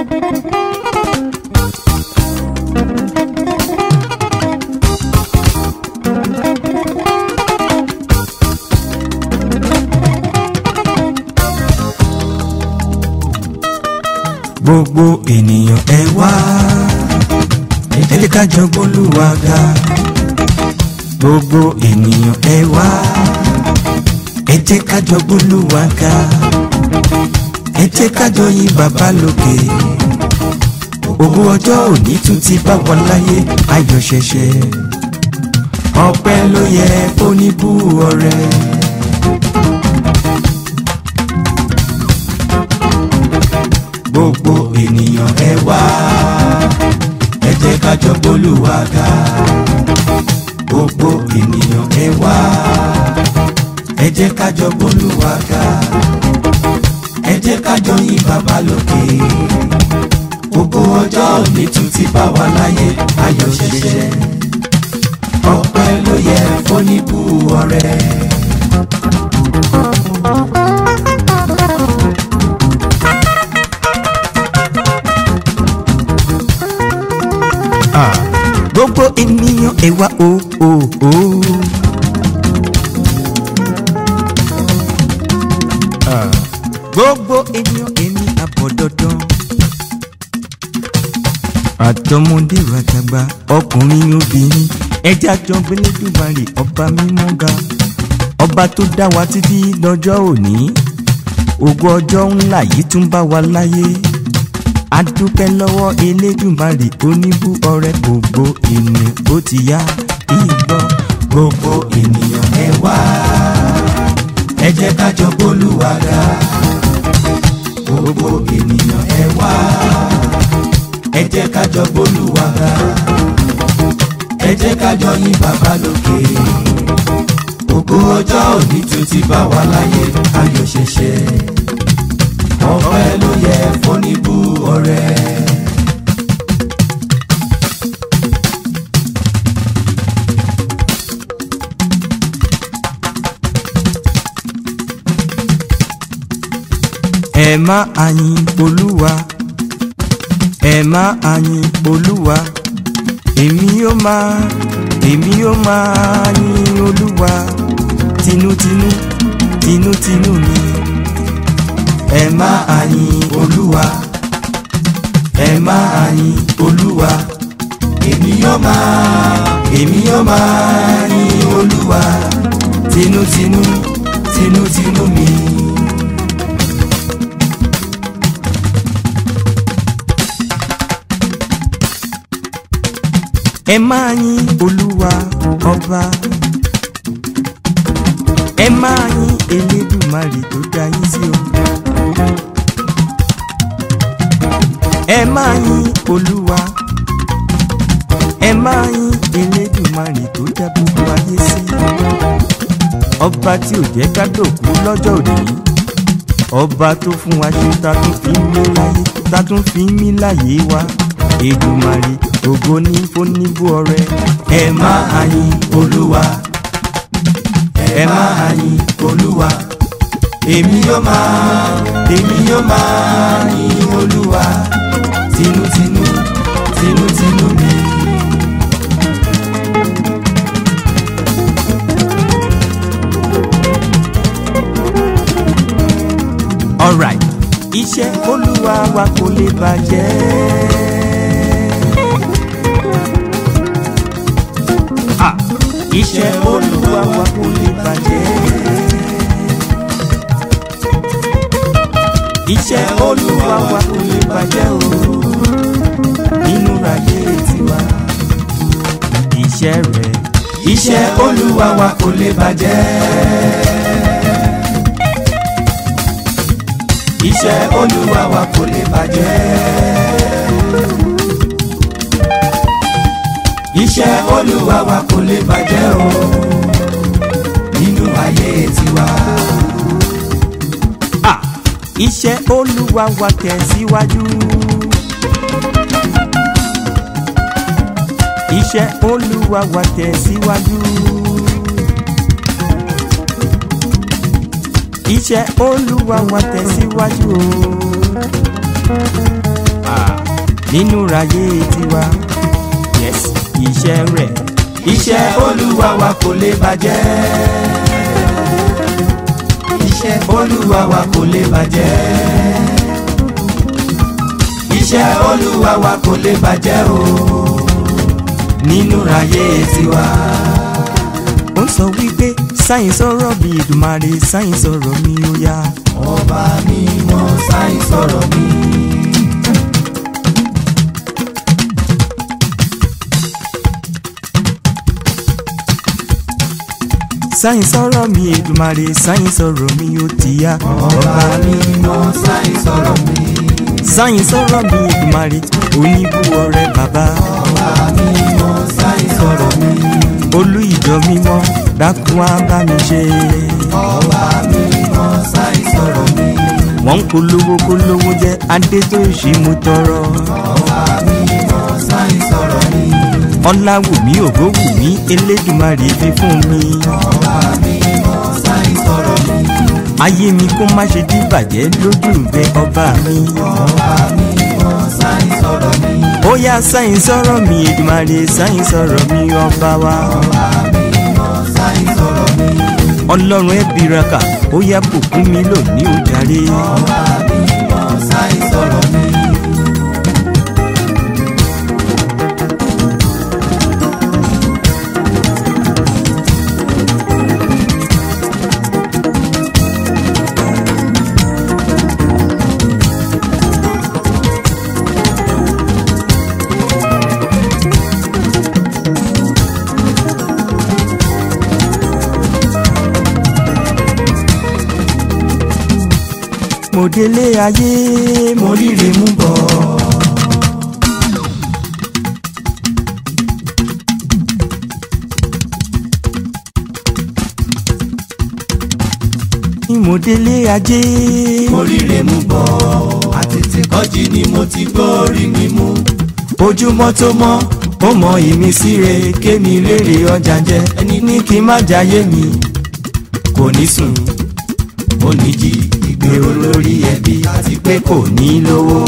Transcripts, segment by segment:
gbogbo ènìyàn ẹ wá ẹ jẹ́ ká jọ gbólúwa ga gbogbo ènìyàn ẹ wá ẹ jẹ́ ká jọ gbólúwa ga ẹ jẹ́ ká jọ yìn bàbá lókè ogún ọjọ́ òní tún ti bá wọn láyé ayọ̀ ṣẹ̀ṣẹ̀ ọpẹ́ ló yẹ fóníbù ọrẹ. gbogbo ènìyàn ẹ wá ẹ jẹ́ ká jọ gbólúwa ga gbogbo ènìyàn ẹ wá ẹ jẹ́ ká jọ gbólúwa ga ẹ jẹ́ ká jọ yìn bàbá lókè gbogbo ọjọ́ òní tún ti bá wa láyé ayọ̀ ṣẹ̀ṣẹ̀ ọpẹ́ ló yẹ fóníbù ọrẹ. gbogbo ènìyàn ẹ wá o o o. gbogbo ènìyàn ẹni àbọ̀ dandan. àtọmọdé ràtàgbà ọkùnrin obìnrin ẹjẹ àjọgbélédùmarè ọba mímọ́ ga ọba tó dá wa títí lọ́jọ́ òní ògo ọjọ́ ńlá yìí tún bá wa láyé adúpẹ́ lọ́wọ́ elédùmarè oníbú ọrẹ gbogbo ènìyàn ó ti yá ìgbọ́ gbogbo ènìyàn ẹ wá ẹ jẹ́ ká jọ gbólúwa ga gbogbo ènìyàn ẹ wá ẹ jẹ́ ká jọ gbólúwa ga ẹ jẹ́ ká jọ yìn bàbá lókè gbogbo ọjọ́ òní tún ti bá wa láyé ayọ̀ ṣẹ̀ṣẹ̀ ọpẹ́ ló yẹ fóníbù ọrẹ. ẹ má àyìn olúwa ẹ má àyìn olúwa èmi yóò máa èmi yóò máa yìn olúwa tinútinú tinútinú mi ẹ má àyìn olúwa ẹ má àyìn olúwa èmi yóò máa èmi yóò máa yìn olúwa tinútinú tinútinú mi. ẹ máa yìn olúwa ọba ẹ máa yìn elédùmarè tó dá yín sí o. ẹ máa yìn olúwa ẹ máa yìn elédùmarè tó dá gbogbo ayé sí. ọba tí ò jẹ́ ká dòkú lọ́jọ́ òní ọba tó fún wa ṣe ta tún fi ń mí láyé ta tún fi ń mí láyé wa èdùmarè ògo ní fóníbù ọrẹ ẹ máa yìn olúwa ẹ máa yìn olúwa èmi yóò máa èmi yóò máa yìn olúwa tinútinú tinútinú mi. alright iṣẹ́ olúwa wa kò lè bàjẹ́. Ah, iṣẹ́ olúwa wa kò lè bàjẹ́. iṣẹ́ olúwa wa kò lè bàjẹ́ o nínú ayé tiwa. iṣẹ́ rẹ̀ iṣẹ́ olúwa wa kò lè bàjẹ́. iṣẹ́ olúwa wa kò lè bàjẹ́. iṣẹ́ olúwa wa kò lè bàjẹ́ o nínú ayé tiwa. Ah, iṣẹ́ olúwa wa tẹ̀síwájú. iṣẹ́ olúwa wa tẹ̀síwájú. iṣẹ́ olúwa wa tẹ̀síwájú o. Ah, nínú ayé tiwa yes iṣẹ́ rẹ̀ iṣẹ́ olúwa wa kò lè bàjẹ́. iṣẹ́ olúwa wa kò lè bàjẹ́. iṣẹ́ olúwa wa kò lè bàjẹ́ o nínú ayé tiwa. ó sọ wípé sáyìn sọ̀rọ̀ bí Èdùmàrè sáyìn sọ̀rọ̀ mi ó yá. ọba mi mọ sáyìn sọ̀rọ̀ mi. sáyìn sọ̀rọ̀ mi Èdùmàrè sáyìn sọ̀rọ̀ mi ó ti yá. ọba mi mọ sáyìn sọ̀rọ̀ mi. sáyìn sọ̀rọ̀ mi Èdùmàrè oníbù ọrẹ bàbá. ọba mi mọ sáyìn sọ̀rọ̀ mi. olú ìjọ mímọ́ dákun wá bá mi ṣe. ọba mi mọ sáyìn sọ̀rọ̀ mi. wọ́n ń polówó polówó jẹ́ adé tó ṣe mú tọrọ. ọba mi mọ sáyìn sọ̀rọ̀ mi. ọláwùmí ògówùmí elédùmarè fi fún mi. ọba mi mọ sáyìn sọ̀rọ̀ mi. ayé mi kó má ṣe díbàjẹ́ lójú ìfẹ́ ọba mi. ọba mi mọ sáyìn sọ̀rọ̀ mi. ó yá sáyìn sọ̀rọ̀ mi Èdùmàrè sáyìn sọ̀rọ̀ mi ọba wa. ọba mi mọ sáyìn sọ̀rọ̀ mi. ọlọ́run ẹ bìràkà ó yá bùkún mi lónìí ó jàre. ọba mi mọ sáyìn sọ̀rọ̀ mi. mo délé ayé mo ríre mú bọ̀. mo délé ajé mo ríre mú bọ̀ àtètè kọ́jí ni mo ti gbórí mi mú. ojúmọ́ tó mọ́ ó mọ ìmísí rẹ̀ kémi rèrè ọjà jẹ ẹni ní kí n má jayé mi kò ní sùn ó ní jí ìgbèrò lórí ẹbí àti pé kò ní lówó.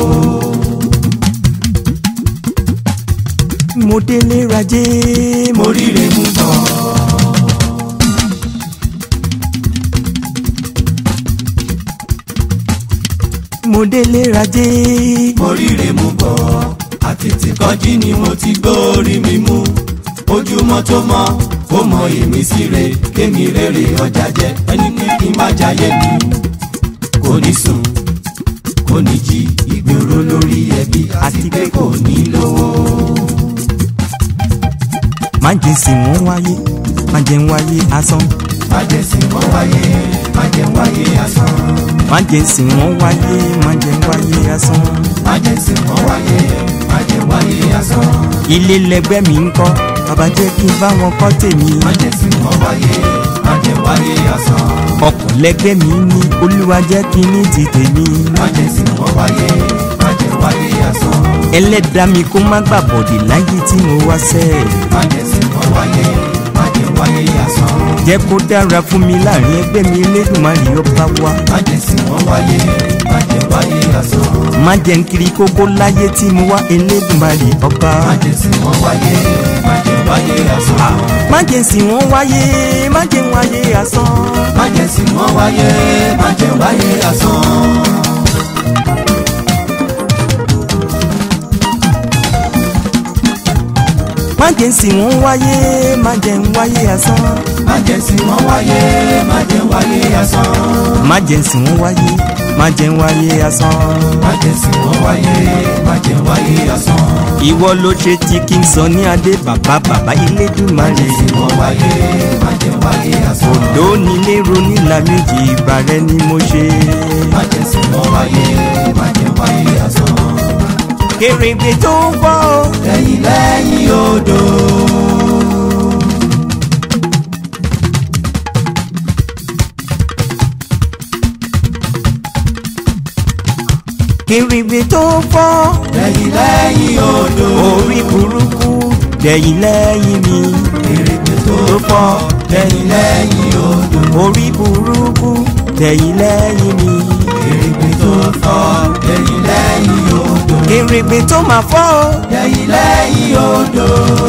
mo délé rajé mo ríre mú bọ̀. mo délé rajé mo ríre mú bọ̀ àtètè kọ́jí ni mo ti gbórí mi mú. ojúmọ́ tó mọ́ ó mọ ìmísí rẹ̀ kémi rèrè ọjà jẹ ẹni ní kí n má jayé mi kò ní sùn kò ní jí ìgbèrò lórí ẹbí àti pé kò ní lówó. má jẹ́ sí wọn wáyé má jẹ́ ń wáyé asán májèsí wọn wáyé májè wáyé asán má jẹ́ sí wọn wáyé má jẹ́ ń wáyé asán májèsí wọn wáyé májè wáyé asán ilé lẹgbẹ́ mi ń kọ́ bàbá jẹ́ kí n bá wọn kọ́ tèmi májèsí wọn wáyé májè wáyé asán ọkọ̀ lẹgbẹ́ mi ní olúwa jẹ́ kí n ní ti tèmi májèsí wọn wáyé májè wáyé asán ẹlẹ́dàá mi kó má gbà bọ̀dì láyé tí mo wá sẹ́ májèsí wọn wáyé májè wáyé asán jẹ́ kó dára fún mi láàrin ẹgbẹ́ mi Elédùmarè ọba wa májèsí wọn wáyé májè wáyé asán má jẹ́ ń kiri kókó láyé tí mo wá Elédùmarè ọba májèsí wọn wáyé májè wáyé asán má jẹ́ sí wọn wáyé má jẹ́ ń wáyé asán. májèsí wọn wáyé májè wáyé asán. má jẹ́ sí wọn wáyé má jẹ́ ń wáyé asán. májèsí wọn wáyé májè wáyé asán. má jẹ́ sí wọn wáyé má jẹ́ ń wáyé asán. májèsí wọn wáyé májè wáyé asán. ìwọ ló ṣe tí kí n sọ ní adé bàbá bàbá Elédùmarè. májèsí wọn wáyé májè wáyé asán. òdó nílé ronílà méjì ìgbà rẹ ni mo ṣe. májèsí wọn wáyé májè wáyé asán. kèrègbè tó ń bọ̀ ọ́. lẹ́yìn lẹ́yìn odò. kèrègbè tó ń bọ̀. lẹ́yìn lẹ́yìn odò. orí burúkú lẹ́yìn lẹ́yìn mi. èrègbè tó tó fọ́ lẹ́yìn lẹ́yìn odò. orí burúkú lẹ́yìn lẹ́yìn mi. èrègbè tó fọ́ lẹ́yìn lẹ́yìn odò. kèrègbè tó máa fọ́ o. lẹ́yìn lẹ́yìn odò.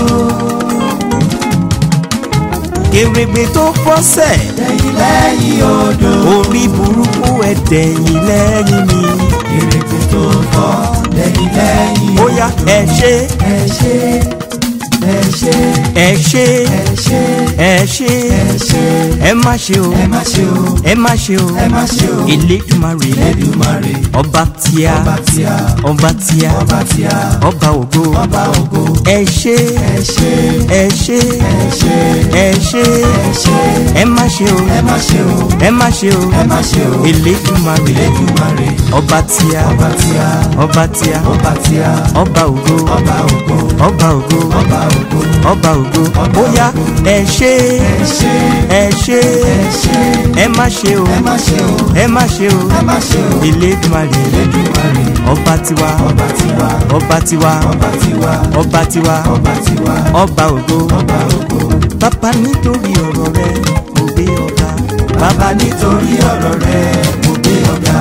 kèrègbè tó fọ́sẹ̀. lẹ́yìn lẹ́yìn odò. orí burúkú ẹ̀dẹ̀yìn lẹ́yìn mi. kèrègbè tó fọ́ lẹ́yìn lẹ́yìn ó yá ẹ ṣe ẹ ṣe ẹ ṣe ẹ ṣe ẹ ṣe ẹ ṣe ẹ ṣe ẹ má ṣe o ẹ má ṣe o ẹ má ṣe o ẹ má ṣe o Elédùmarè Elédùmarè ọba tíá ọba tíá ọba tíá ọba tíá ọba ògo ọba ògo ẹ ṣe ẹ ṣe ẹ ṣe ẹ ṣe ẹ ṣe ẹ ṣe ẹ má ṣe o ẹ má ṣe o ẹ má ṣe o ẹ má ṣe o Elédùmarè Elédùmarè ọba tíá ọba tíá ọba tíá ọba tíá ọba ògo ọba ògo ọba ògo ọba ògo ọba ògo ó yá ẹ ṣe ẹ ṣe ẹ ṣe ẹ ṣe ẹ má ṣe o ẹ má ṣe o ẹ má ṣe o ẹ má ṣe o Elédùmarè Elédùmarè ọba tiwa ọba tiwa ọba tiwa ọba tiwa ọba tiwa ọba tiwa ọba ògo ọba ògo bàbá nítorí ọ̀rọ̀ rẹ mo gbé ọ̀gá bàbá nítorí ọ̀rọ̀ rẹ mo gbé ọ̀gá.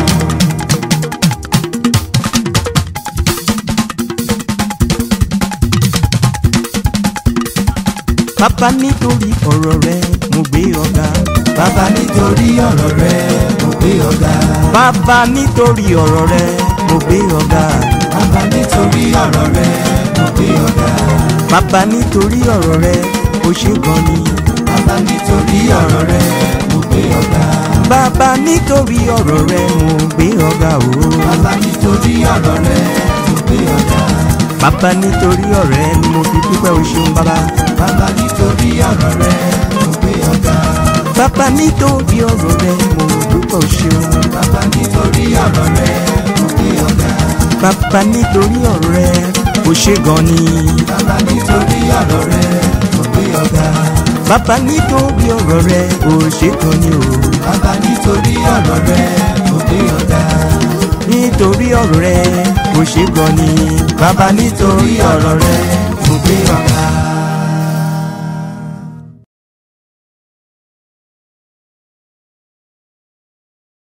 bàbá nítorí ọ̀rọ̀ rẹ mo gbé ọ̀gá bàbá nítorí ọ̀rọ̀ rẹ mo gbé ọ̀gá. bàbá nítorí ọ̀rọ̀ rẹ mo gbé ọ̀gá bàbá nítorí ọ̀rọ̀ rẹ mo gbé ọ̀gá. bàbá nítorí ọ̀rọ̀ rẹ o ṣé gan ni bàbá nítorí ọ̀rọ̀ rẹ mo gbé ọ̀gá. bàbá nítorí ọ̀rọ̀ rẹ mo gbé ọ̀gá o bàbá nítorí ọ̀rọ̀ rẹ mo gbé ọ̀gá. bàbá nítorí ọ̀rọ̀ rẹ ni mo fi dúpẹ́ o ṣeun bàbá bàbá nítorí ọ̀rọ̀ rẹ mo gbé ọ̀gá. bàbá nítorí ọ̀rọ̀ rẹ mo dúpẹ́ o ṣeun bàbá nítorí ọ̀rọ̀ rẹ mo gbé ọ̀gá. bàbá nítorí ọ̀rọ̀ rẹ o ṣé gan ni bàbá nítorí ọ̀rọ̀ rẹ mo gbé ọ̀gá. bàbá nítorí ọ̀rọ̀ rẹ o ṣé gan ni o bàbá nítorí ọ̀rọ̀ rẹ mo gbé ọ̀gá. nítorí ọ̀rọ̀ rẹ o ṣé gan ni bàbá nítorí ọ̀rọ̀ rẹ mo gbé ọ̀gá.